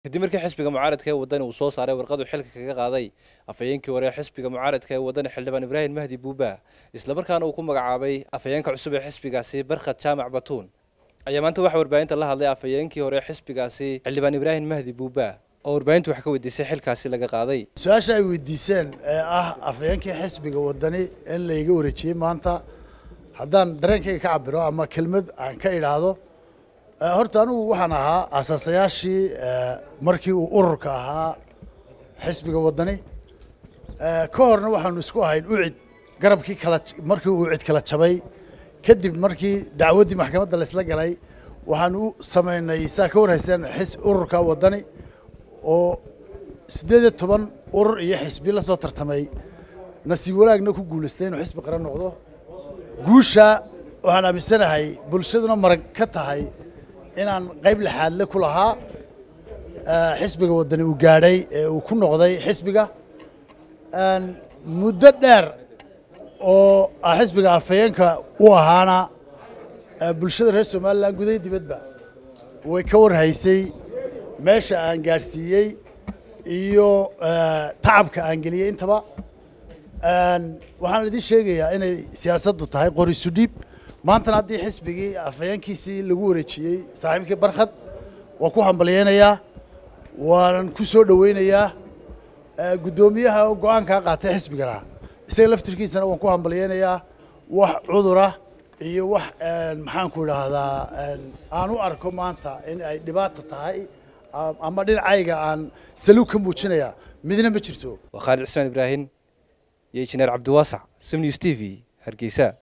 kadib markii xisbiga mucaaradka ee wadani uu soo saaray warqadu xilka kaga qaaday afhayeenkii hore ee xisbiga mucaaradka ee wadani xildhibaan ibraahim mahdi buuba islamarkaana uu ku magacaabay afhayeenka cusub ee xisbigaasi barkhad jaamac batuun ayaa maanta waxaa warbaahinta la hadlay afhayeenkii hore ee xisbigaasi xildhibaan ibraahim mahdi buuba oo warbaahintu wax ka weydiisay xilkaasi laga qaaday su-aasha ay weydiiseen ee ah afhayeenkii xisbiga wadani in layga wareejiyey maanta haddaan dareenkayga ka cabiro ama kelmad aan ka idhaahdo horta anigu waxaan ahaa asaasayaashii markii uu ururka ahaa xisbiga wadani ka horna waxaanu isku ahayn ucid garabkii kala markii uu ucid kala jabay kadib markii dacwaddii maxkamadda laysla galay waxaan u samaynay saa ka warhayseen xis ururka wadani oo siddeed iyo toban urur iyo xisbi la soo tartamay nasiib wanaagna ku guulaystay inuu xisbi qaran noqdo guusha waxaan aaminsanahay bulshaduna marag ka tahay inaan qayb lixaadle ku lahaa xisbiga waddani uu gaadhay ee uu ku noqday xisbiga muddo dheer oo xisbiga afhayeenka u ahaana bulshada reer somalilan gudaha dibadba way ka warhaysay meesha aan gaadhsiiyey iyo tacabka aan geliyey intaba waxaan idin sheegayaa inay siyaasaddu tahay qori sudhiib maantana haddii xisbigii afhayeenkiisii lagu wareejiyey saaxiibkii barkhad waa ku hambalyeynayaa waanan ku soo dhoweynayaa guddoomiyaha go-aankaa qaatay xisbigana isaga laftirkiisana waan ku hambalyeynayaa wax cudura iyo wax maxaanku idhaahdaa aan u arko maanta in ay dhibaata tahay ama dhinacayga aan saluug ka muujinaya midna ma jirto waa khaalid cismaan ibraahim iyo injineer cabdiwaasac simnews t v hargeysa